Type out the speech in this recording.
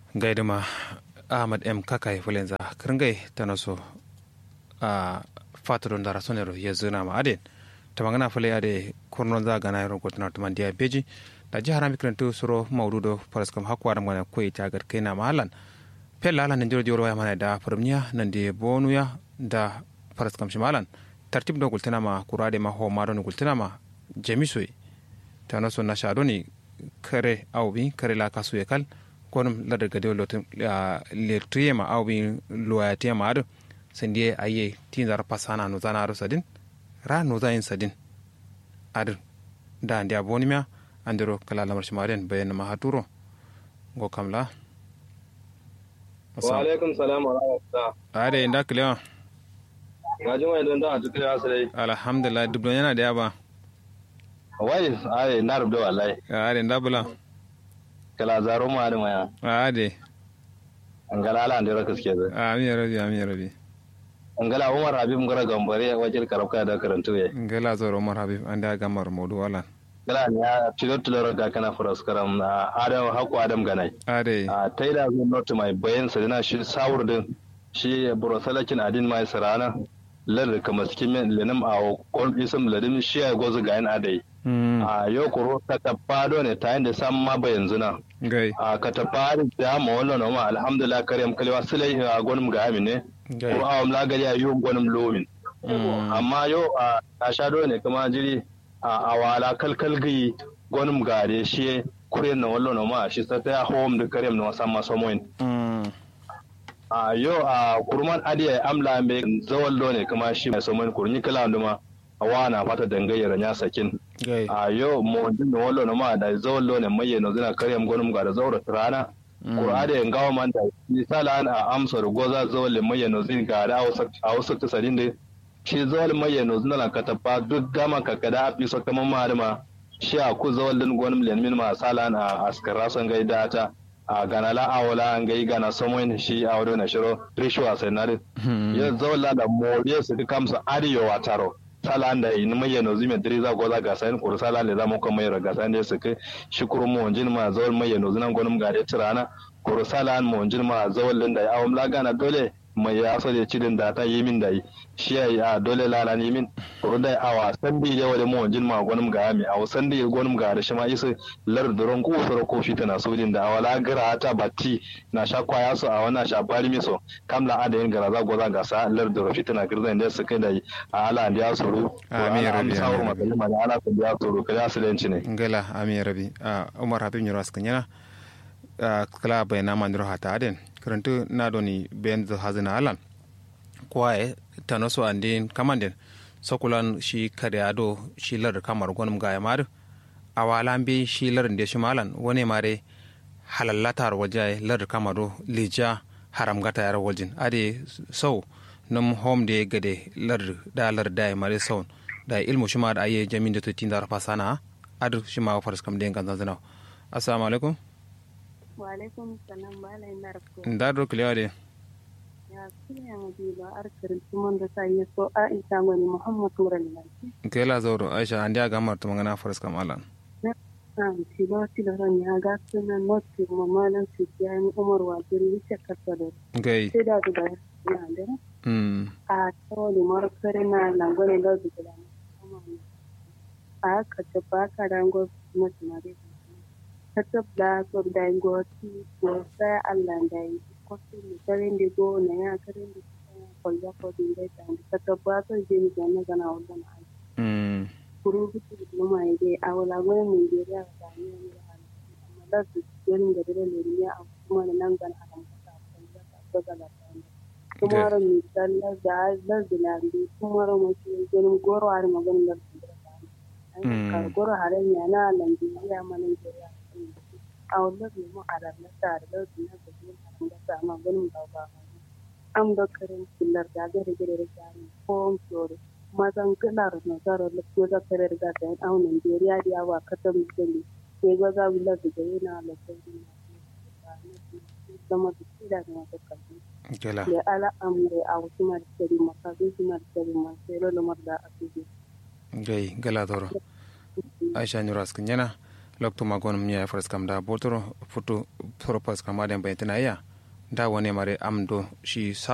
gaidama ahmad m kakai fulenza kirngai tanaso a fatadon dara sonero yezuna ma aden tamangana fule ade kurnon za gana yaro gotna tuman dia beji da jihar amikrantu suro maududo paraskam hakwara mana koi tagar kaina mahalan pella ala nan jiro waya mana da farmiya nan de bonuya da paraskam shimalan tartib do gultana ma kurade ma ho maro ni gultana ma jamisoi tanaso na shadoni kare awbi kare la kasu kal konum ladar gade lotum lertuyema awbi loyatema ado sendie aye tinzar pasana no zana aro sadin ra no zayin sadin adin da ndi abonimia andiro kala lamar shimaren bayan ma haturo go kamla wa alaikum salam wa rahmatullah ade inda klewa ga juma idan da tukule asrai alhamdulillah dubdo yana da yaba wai ai na rubda wallahi ade inda bula kala zaro ma da maya ade angala ala andira kaske zai amin rabi amin rabi angala umar habib ngara gambare wajen karabka da karantu ye ngala zoro umar habib anda gamar modu wala gala ne ya tilo tilo ga kana furas karam adam haku adam ganai ade a taida zo not mai bayan sa dina shi sawur din shi burosalakin adin mai sarana lar kama cikin lenim a kon isam ladim shi ya gozu ga yan adai a yau kuro ta tafado ne ta yanda sam ma ba yanzu na gai a ka tafari da ma wannan ma alhamdulillah karyam kalwa sulai a gonum ga amine gai ko awam la gari ayu gonum lomin amma yau a a shado ne kuma jiri a awala kalkal gi gonum gare shi kure na wallo ma shi sa ta home da karyam na sama samoin a yau a kurman adiya amla me zawallo ne kuma shi mai samoin kurni kala nduma awana fata dangayyar nya sakin gai a yau mo dinga wallo na ma da zawallo ne mai yana zina karyam gonum ga da zaura rana Kur'ada yan gawa man da misala a amsar goza zawal mai yana zin ga da a wasu ta sadin da shi zawal mai yana zina lan katafa duk gama kakada a fiso kaman ma shi a ku zawal din gonum len min ma sala a askara son gaida ta a gana la awala an gai gana samoin shi a wado na shiro rishwa sai na din ya zawal da moriya su kamsa ariyo wa taro sala da in mai yana zime diri za goza ga sayin kuru sala le zamu kuma mai raga sayin da su kai shi kuru mu wanjin ma zawal mai yana zinan gonum ga da tirana kuru sala mu wanjin ma zawal din da ya awam lagana dole mai ya so da cidin da ta yi min da yi shi ya yi a dole lala ni min kuru da awa san bi yawa da mu wanjin ma gonum ga mi awa san da gonum ga da shi ma isa lar duron ku soro ko fita na sudin da awala gara ta batti na sha kwaya so a wannan sha bari mi so kamla adayin gara za goza ga sa lar duro fita na girzan da su kai da yi a ala da ya soro Amin, ya rabbi, sawar amin, ya rabbi. makalima da ala ku ya soro ka ya silenci ne ngala ami rabi a umar habib nyoro askanyana a kala bai na mandiro hata aden karantu na doni ben zo hazina alan kwaye tanoso andin kamanden sokulan shi kare ado shi lar kamar gonum ga yamar awalan bi shi lar de shi malan wone mare halallatar waje lar kamaro lija haram gata yar wajin ade sau num home de gade lar da lar da mare sau da ilmu shi ma da aye jamin da tutin da fasana adu shi ma faras kam den kan zanzana assalamu alaikum Walaikum salam bala ina rafko. da do kliya de Ya kiya mu bi ba arkar tumon da sai so a isa ngoni Muhammad Mural Lanti. kela zoro aisha andi aga mar to ngana faras kam alan Na ti ba ti da ran ya ga sunan noti mamalan su ya ni Umar wa diri ce kasado. gai Sai da da na da mm a to da markare na langone da su da. A ka ta ba ka rango na tunare. Ka ta da so da ngo ti ko sai Allah da yi. Ko su ne karen da go na ya karen da kwalba ko din da ta ka ta ba so je ni ga na ga na wannan ai. mm kuru hutu da ma ya dai a wala gwai mai gari a da ne ne da hannu amma da su gani da dare ne ne a kuma da nan gan haram ka ta kwalba ta ko ga la ta ne kuma ran mi sallah da da zilandi kuma ran mu shi ganin goro har maganin da su da ta ne Mm. ka goro hare ne na Najeriya ma Najeriya a wannan ne mu haram na ta da su na da su haram da ta amma ganin ba ba am da karin kullar da gare gare da jari ko flore mazan kilar nasarar ko da kare da ta yan au Nigeria da yawa katar musulmi sai ga za mu lafi da yana lafiya zama da tsira da wata kalli kela da ala amre a wasu martari makazu su martari masu yaro lamar da a fiye gai gala zoro aisha nyoro askanyana lokto magon mnya fras kam da botoro futu propas kam aden baytina ya da wone mare amdo shi